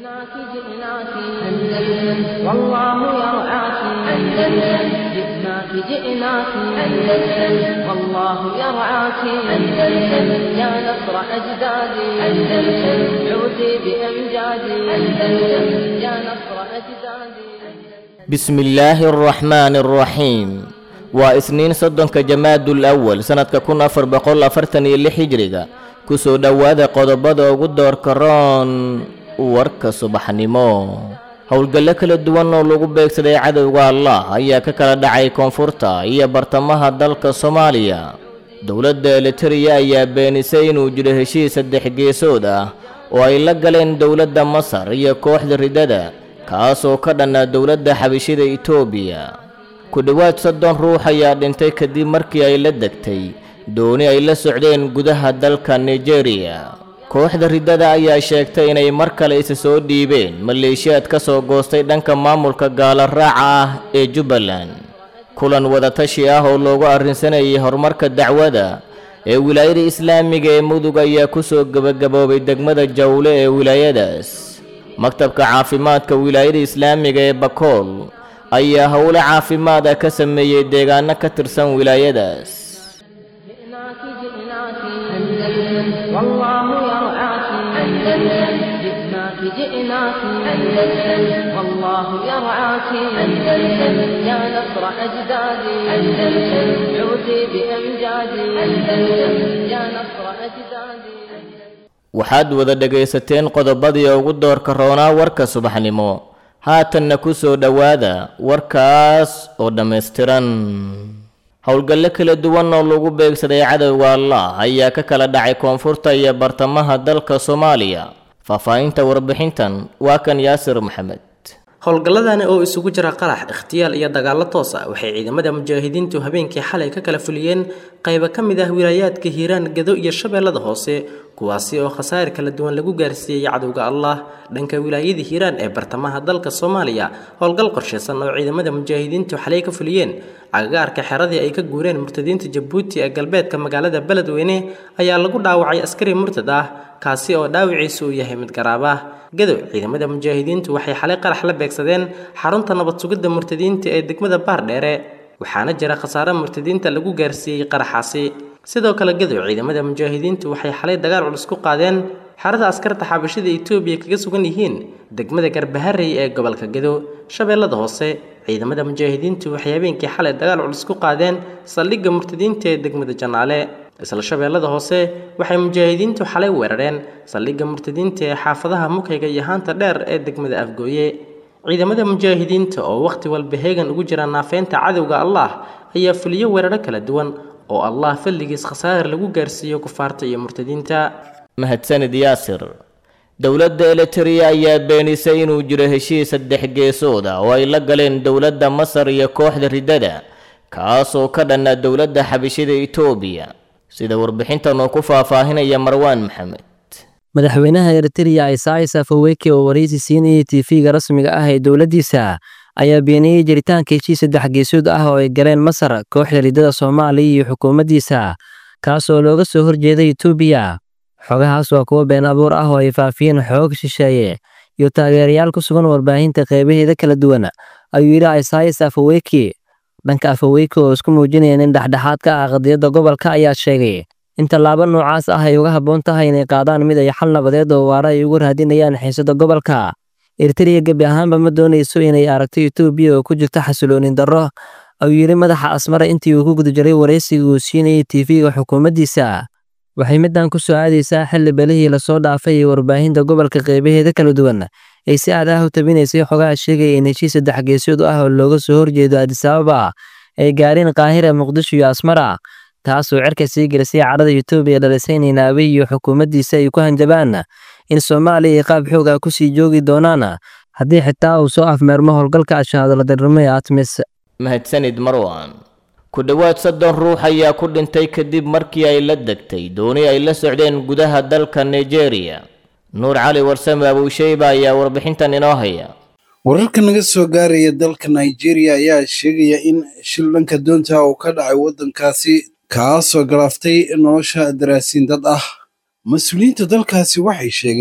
جئناك جئناك أندلس والله يرعاك أندلس جئناك جئناك أندلس والله يرعاك أندلس يا نصر أجدادي أندلس عودي بأمجادي أندلس يا نصر أجدادي بسم الله الرحمن الرحيم waa isniin soddonka jamaadul awal sannadka kun afar boqol afartan iyo lix hijriga kusoo dhowaada qodobada ugu doorka roon warka subaxnimo howlgallo kala duwan oo lagu beegsaday cadowga allah ayaa ka kala dhacay koonfurta iyo bartamaha dalka soomaaliya dowladda elitariya ayaa beenisay inuu jiro heshiis saddex geesood ah oo ay la galeen dowladda masar iyo kooxda ridada kaasoo ka dhanna dowladda xabishida itoobiya ku dhowaad soddon ruux ayaa dhintay kadib markii ay la degtay dooni ay la socdeen gudaha dalka nigeriya kooxda riddada ayaa sheegtay inay mar kale isa soo dhiibeen maleeshiyaad ka soo goostay dhanka maamulka gaala raaca ah ee jubbaland kulan wadatashi ah oo loogu arrinsanayay horumarka dacwada ee wilaayada islaamiga ee mudug ayaa ku soo gebagaboobay degmada jawle ee wilaayadaas maktabka caafimaadka wilaayada islaamiga ee bakool ayaa howlo caafimaada ka sameeyey deegaano ka tirsan wilaayadaas جئناك جئناك أندلس والله يرعاك أندلس جئناك جئناك أندلس والله يرعاك أندلس يا نصر أجدادي أندلس عودي بأمجادي أندلس يا نصر أجدادي waxaad wada dhegaysateen qodobadii ugu doorka roonaa warka subaxnimo haatanna ku soo dhowaada warkaas oo dhammaystiran howlgallo kala duwan oo lagu beegsaday cadowga allah ayaa ka kala dhacay koonfurta iyo bartamaha dalka soomaaliya faahfaahinta warbixintan waa kan yaasir maxamed howlgalladani oo isugu jira qarax ikhtiyaal iyo dagaallo toos ah waxay ciidamada mujaahidiintu habeenkii xalay ka kala fuliyeen qaybo ka mid ah wilaayaadka hiiraan gado iyo shabeellada hoose kuwaasi oo khasaar kala duwan lagu gaarsiiyey cadowga allah dhanka wilaayada hiiraan ee bartamaha dalka soomaaliya howlgal qorshaysan oo ciidamada mujaahidiintu xalay ka fuliyeen agagaarka xeradii ay ka guureen murtadiinta jabuuti ee galbeedka magaalada beledweyne ayaa lagu dhaawacay askari murtad ah kaasi oo dhaawiciisu uu yahay mid garaab ah gadow ciidamada mujaahidiintu waxay xalay qarax la beegsadeen xarunta nabad sugidda murtadiinta ee degmada baardheere waxaana jira khasaare murtadiinta lagu gaarsiiyey qaraxaasi sidoo kale gadow ciidamada mujaahidiintu waxay xalay dagaal culus ku qaadeen xerada askarta xabashida etoobiya kaga sugan yihiin degmada garbaharey ee gobolka gadow shabeellada hoose ciidamada mujaahidiintu waxay habeenkii xalay dagaal culus ku qaadeen saldhigga murtadiinta ee degmada janaale isla shabeellada hoose waxay mujaahidiintu xalay weerareen saldhigga murtadiinta ee xaafadaha mukayga iyo haanta dheer ee degmada afgooye ciidamada mujaahidiinta oo wakhti walba heegan ugu jira naafeynta cadowga allah ayaa fuliyo weeraro kala duwan oo allah falligiis khasaar lagu gaarsiiyo kufaarta iyo murtadiinta mahadsanid yaasir dowladda elitariya ayaa beenisay inuu jiro heshiis saddex geesood ah oo ay la galeen dowladda masar iyo kooxda riddada kaasoo ka dhanna dowladda xabishida itoobiya sida warbixintan oo ku faahfaahinaya marwaan maxamed madaxweynaha eritreya isais afaweke oo waraysi siinayay tv-ga rasmiga ah ee dowladdiisa ayaa beeniyey jiritaanka heshiis saddex geesood ah oo ay galeen masar kooxda riddada soomaaliya iyo xukuumaddiisa kaasoo looga soo horjeeday etoobiya xogahaas waa kuwo been abuur ah oo ay faafiyeen xoog shisheeye iyo taageerayaal ku sugan warbaahinta qeybaheeda kala duwan ayuu yidhi isais afaweke dhanka afaweyke oo isku muujinayeen in dhexdhexaad ka ah qadiyadda gobolka ayaa sheegay in tallaabo noocaas ah ay uga habboon tahay inay qaadaan mid ay xal nabadeed oo waara ay ugu raadinayaan xiisada gobolka eritreya gebi ahaanba ma doonayso inay aragto etoobiya oo ku jirta xasiloonin darro ayuu yidhi madaxa asmara intii uu ku guda jiray waraysiga uu siinayay tv-ga xukuumaddiisa waxay middan ku soo aadaysaa xilli belihii lasoo dhaafay ee warbaahinta gobolka qeybaheeda kala duwan ay si aad ah u tabinaysay xogaha sheegaya in heshiis saddex geesood ah oo looga soo horjeedo adisababa ay gaareen qaahira muqdisho iyo asmara taasoo cerka sii gelisay cadhada etoobiya dhalisay in naabe iyo xukuumaddiisa ay ku hanjabaan in soomaaliya ay qaab xoog ah kusii joogi doonaan haddii xitaa uu soo afmeermo howlgalka ashaadaladarnimo ee atmis mahadsanid marwan ku dhowaad soddon ruux ayaa ku dhintay kadib markii ay la degtay dooni ay la socdeen gudaha dalka nigeria nuur cali warsame abuusheyba ayaa warbixintan inoo haya wararka naga soo gaaraya dalka nigeria ayaa sheegaya in shil dhanka doonta uu ka dhacay waddankaasi kaasoo galaaftay nolosha daraasiin dad ah mas-uuliyiinta dalkaasi waxay sheegeen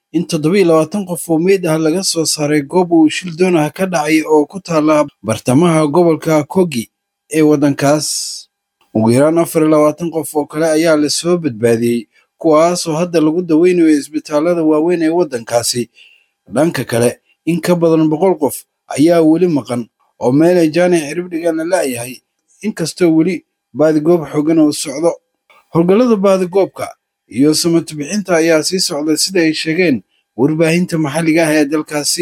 in toddobiiyo labaatan qof oo meyd ah laga soo saaray goob uu shil doonah ka dhacay oo ku taala bartamaha gobolka kogi ee waddankaas ugu yaraan afar iyo labaatan qof oo kale ayaa lasoo badbaadiyey kuwaasoo hadda lagu daweynayo isbitaallada waaweyn ee waddankaasi dhanka kale in ka badan boqol qof ayaa weli maqan oo meelay jaanic ciribdhigan la la'yahay inkastoo weli baadigoob xoogan oo socdo howlgallada baadigoobka iyo samata bixinta ayaa sii socda sida ay sheegeen warbaahinta maxalliga ah ee dalkaasi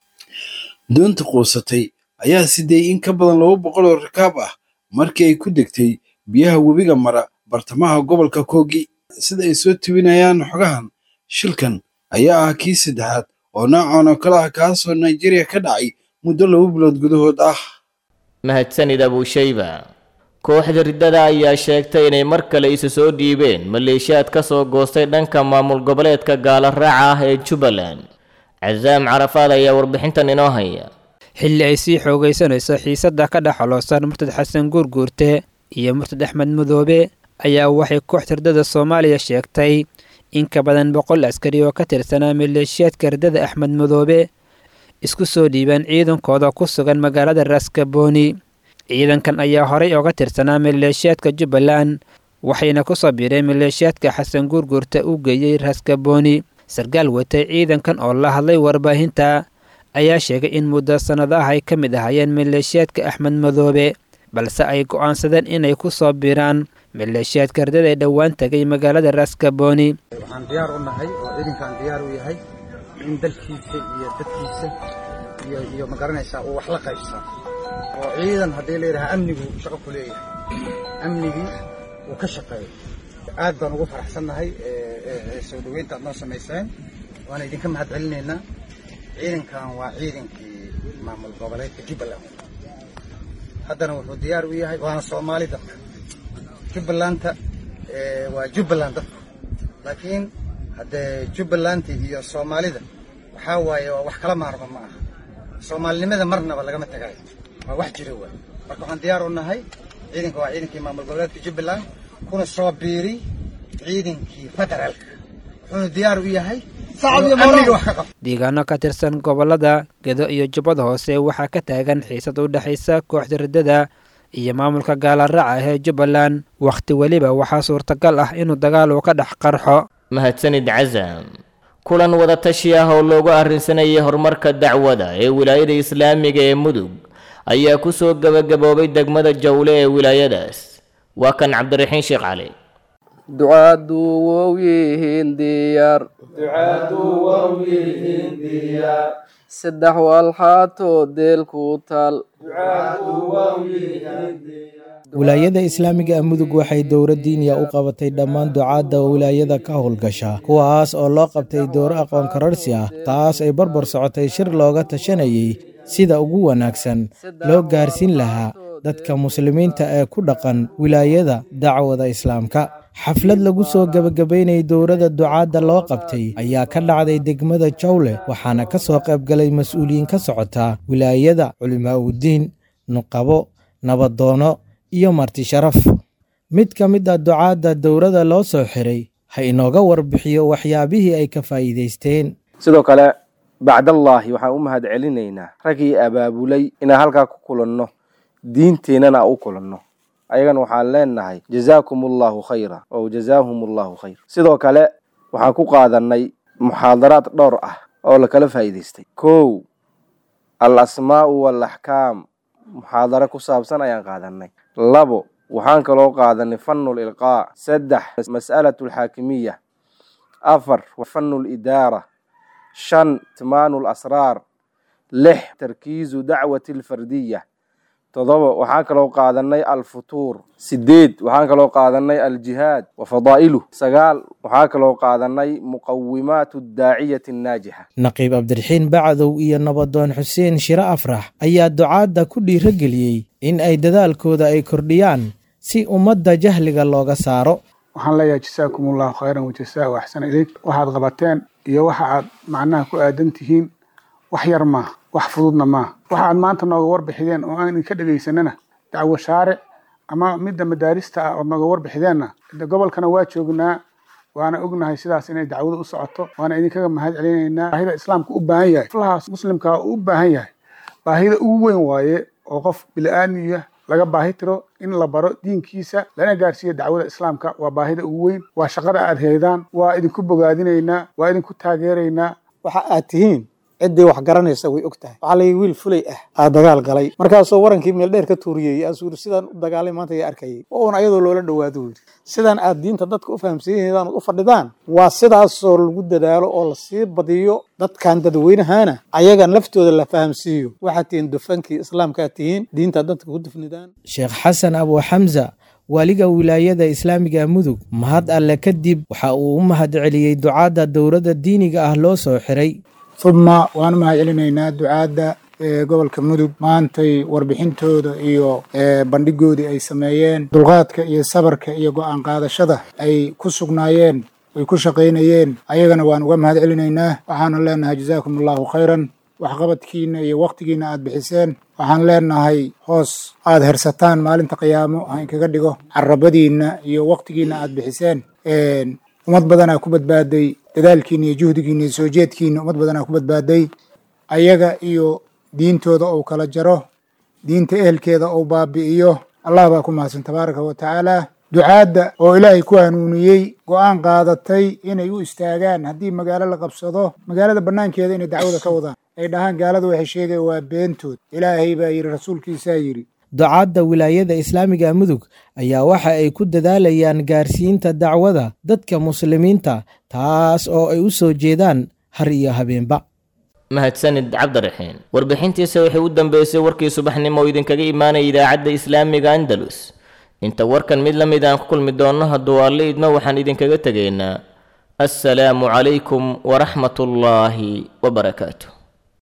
doonta quusatay ayaa siday in ka badan laba boqol oo rakaab ah markii ay ku degtay biyaha webiga mara bartamaha gobolka kogi sida ay soo tibinayaan xogahan shilkan ayaa ah kii saddexaad oo noocan oo kale ah kaasoo nigeria ka dhacay muddo laba bilood gudahood ah mahadsanid abuushayba kooxda riddada ayaa sheegtay inay mar kale isu soo dhiibeen maleeshiyaad ka soo goostay dhanka maamul goboleedka gaala raaca ah ee jubbaland casaam carafaad ayaa warbixintan inoo haya xilli ay sii xoogaysanayso xiisadda ka dhex xoloosan murtad xasan guurguurte iyo murtad axmed madoobe ayaa waxay kooxda riddada soomaaliya sheegtay in ka badan boqol askari oo ka tirsanaa maleeshiyaadka riddada axmed madoobe isku soo dhiibeen ciidankooda ku sugan magaalada raskabooni ciidankan ayaa horey oga tirsanaa maleeshiyaadka jubbaland waxayna ku soo biireen maleeshiyaadka xasan guurguurta u geeyey raskabooni sarkaal watay ciidankan oo la hadlay warbaahinta ayaa sheegay in muddo sannadaha ay ka mid ahaayeen maleeshiyaadka axmed madoobe balse ay go'aansadeen inay ku soo biiraan maleeshiyaadka ardada ee dhowaan tegay magaalada raskabooni waxaan diyaar u nahay oo ciidankaan diyaar u yahay in dalkiisa iyo dadkiisa iyo iyo magaranaysaa uu wax la qaybsan oo ciidan haddii la yidhaha amnigu shaqo ku leeyahay amnigii uu ka shaqeeyo aad baan ugu faraxsannahay soo dhoweynta aad noo samayseen waana idinka mahad celinaynaa ciidankan waa ciidankii maamul goboleedka jubbaland haddana wuxuu diyaar u yahay waana soomaali dadka jubbalanta waa jubbaland dadku laakiin haddee jubbalanta iyo soomaalida waxaa waaye waa wax kala maarma ma aha soomaalinimada marnaba lagama tagayo waa wax jira waay marka waxaan diyaar u nahay ciidanka waa ciidankii maamul goboleedka jubbaland kuna soo biiri ciidankii federaalka wuxuuna diyaar u yahay amniga wax ka qabto deegaano ka tirsan gobollada gedo iyo jubbada hoose waxaa ka taagan xiisad u dhexaysa kooxda riddada iyo maamulka gaalaraaca ee jubbaland wakhti weliba waxaa suurtagal ah inuu dagaal uu ka dhex qarxo mahadsanid casam kulan wadatashi ah oo loogu arrinsanayay horumarka dacwada ee wilaayada islaamiga ee mudug ayaa ku soo gebagaboobay degmada jawle ee wilaayadaas waa kan cabdiraxiin sheekh cali ducaadu wow yihiin diyaar saddex walxaatoo deel ku taal wilaayada islaamiga mudug waxay dowra diiniya u qabatay dhammaan ducaadda wilaayada ka howlgasha kuwaas oo loo qabtay dowro aqoon kararsi ah taas ay barbar socotay shir looga tashanayay sida ugu wanaagsan loo gaarsiin lahaa dadka muslimiinta ee ku dhaqan wilaayada dacwada islaamka xaflad lagu soo gebagabaynayay dowladda ducaadda loo qabtay ayaa ka dhacday degmada jawle waxaana ka soo qaybgalay mas-uuliyiin ka socota wilaayada culimaa'udiin nuqabo nabadoono iyo marti sharaf mid ka mid a ducaadda dowladda loo soo xiray ha inooga warbixiyo waxyaabihii ay ka faa'iidaysteen sidoo kale bacdallaahi waxaan u mahad celinaynaa raggii abaabulay inaan halkaa ku kulanno diinteennana u kulanno ayagana waxaan leenahay jazaakum allahu khayra ow jazaahum allahu khayr sidoo kale waxaan ku qaadanay muxaadaraad dhowr ah oo lakala faa'iidaystay kow al asmaa'u waalaxkaam muxaadaro ku saabsan ayaan qaadanay labo waxaan kaloo qaadanay fanul ilqaa saddex mas'alatu alxaakimiya afar fanul idaara shan timaanu lasraar lix tarkiizu dacwati alfardiya todoba waxaan kaloo qaadanay alfutuur sideed waxaan kaloo qaadanay aljihaad wa fadaa'iluh sagaal waxaan kaloo qaadanay muqawimaatu daaciyati annaajixa naqiib cabdiraxiin bacdow iyo nabadoon xuseen shire afrax ayaa ducaadda ku dhiirageliyey in ay dadaalkooda ay kordhiyaan si ummadda jahliga looga saaro waxaan leeyahay jasaakum allahu khayran wajasaa axsana ilayk waxaad qabateen iyo waxa aad macnaha ku aadan tihiin wax yar maaha wax fududna maaha waxa aad maanta nooga warbixideen oo aan idinka dhegaysanana dacwo shaaric ama midda madaarista ah ood nooga warbixideenna de gobolkana waa joognaa waana ognahay sidaas inay dacwadu u socoto waana idinkaga mahad celinaynaa baahida islaamka u baahan yahay flahaas muslimka u baahan yahay baahida ugu weyn waaye oo qof bili-aadmiya laga baahi tiro in la baro diinkiisa lana gaarsiiyo dacwada islaamka waa baahida ugu weyn waa shaqada aad heydaan waa idinku bogaadinaynaa waa idinku taageeraynaa waxa aad tihiin ciddii wax garanaysa way og tahay waxaa layi wiil fulay ah aa dagaal galay markaasoo warankii meel dheer ka tuuriyey aasuu yiri sidaan u dagaalay maanta yaa arkayay waa un ayadoo loola dhowaado yiri sidaan aad diinta dadka u fahamsiinaydan u fadhidaan waa sidaasoo lagu dadaalo oo lasii badiyo dadkan dadweynahana ayagan laftooda la fahamsiiyo waxaad tihiin dufankii islaamkaad tihiin diinta dadka ku dufnidaan sheekh xasan abu xamsa waaliga wilaayada islaamiga mudug mahad alle kadib waxa uu u mahad celiyey ducaadda dowladda diiniga ah loo soo xiray uma waan mahad celinaynaa ducaadda gobolka mudug maantay warbixintooda iyo bandhigoodii ay sameeyeen dulqaadka iyo sabarka iyo go-aan qaadashada ay ku sugnaayeen ay ku shaqaynayeen ayagana waan uga mahad celinaynaa waxaanu leenahay jazaakum allahu khayran waxqabadkiina iyo waktigiina aad bixiseen waxaan leenahay hoos aad hersataan maalinta qiyaamo ha inkaga dhigo carabadiinna iyo waktigiina aad bixiseen ummad badanaa ku badbaaday dadaalkiina iyo juhdigiina iyo soo jeedkiina ummad badanaa ku badbaaday ayaga iyo diintooda ou kala jaro diinta ehelkeeda ou baabi'iyo allah baa ku mahadsan tabaaraka wa tacaala ducaadda oo ilaahay ku hanuuniyey go-aan qaadatay inay u istaagaan haddii magaalo la qabsado magaalada bannaankeeda inay dacwada ka wadaan ay dhahaan gaalada waxay sheegaya waa beentood ilaahay baa yidhi rasuulkiisaa yidhi ducaadda wilaayada islaamiga mudug ayaa waxa ay ku dadaalayaan gaarsiinta dacwada dadka muslimiinta taas oo ay u soo jeedaan har iyo habeenba mahadsanid cabdiraxiin warbixintiisa waxay u dambeysay warkii subaxnimo oo idinkaga imaanaya idaacadda islaamiga andalus inta warkan mid la mid aan ku kulmi doonno hadduu alle idmo waxaan idinkaga tegaynaa assalaamu calaykum waraxmatullaahi wabarakaatu